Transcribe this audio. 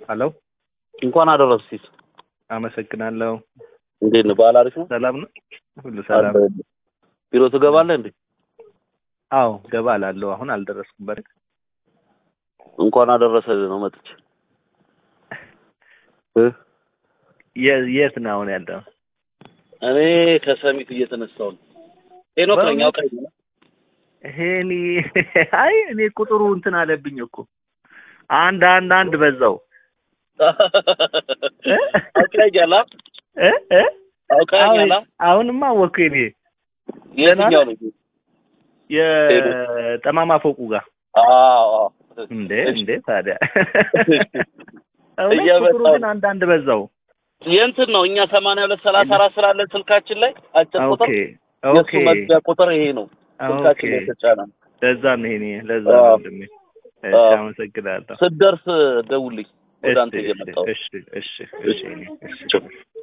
ሄሎ እንኳን አደረስ ሲስ አመሰግናለሁ። እንዴት ነው? በዓል አሪፍ ነው? ሰላም ነው? ሁሉ ሰላም። ቢሮ ትገባለህ እንዴ? አዎ ገባ እላለሁ። አሁን አልደረስኩም። በርግ እንኳን አደረሰ ነው መጥቼ እ የ- የት ነው አሁን ያለው? እኔ ከሰሚት እየተነሳው ነው። ሄኖክ ነኝ አውቀኝ ነው። ይሄኔ አይ እኔ ቁጥሩ እንትን አለብኝ እኮ አንድ አንድ አንድ በዛው አውቀኛል አ? እ እ አውቀኛል አ? አሁን- አሁንማ አወኩ። እኔ የትኛው ነው? የጠማማ ፎቁ ጋር አዎ አዎ። እንዴ እሺ። እንዴ ታዲያ እውነት እያመጣሁ ቁጥሩ ግን አንድ አንድ በዛው። የእንትን ነው እኛ ሰማንያ ሁለት ሰላሳ አራት ስላለን ስልካችን ላይ አጭር ኦኬ ቁጥር ኦኬ የእሱ መግቢያ ቁጥር ይሄ ነው። ኦኬ ስልካችን ላይ የተጫነ ነው። ለዛ ነው ይሄኔ ለዛ አዎ። ነው ወንድሜ። እሺ አዎ። አመሰግናለሁ። ስትደርስ ደውልኝ። ወደ አንተ እሺ እየመጣሁ እሺ እሺ እሺ እሺ እኔ እሺ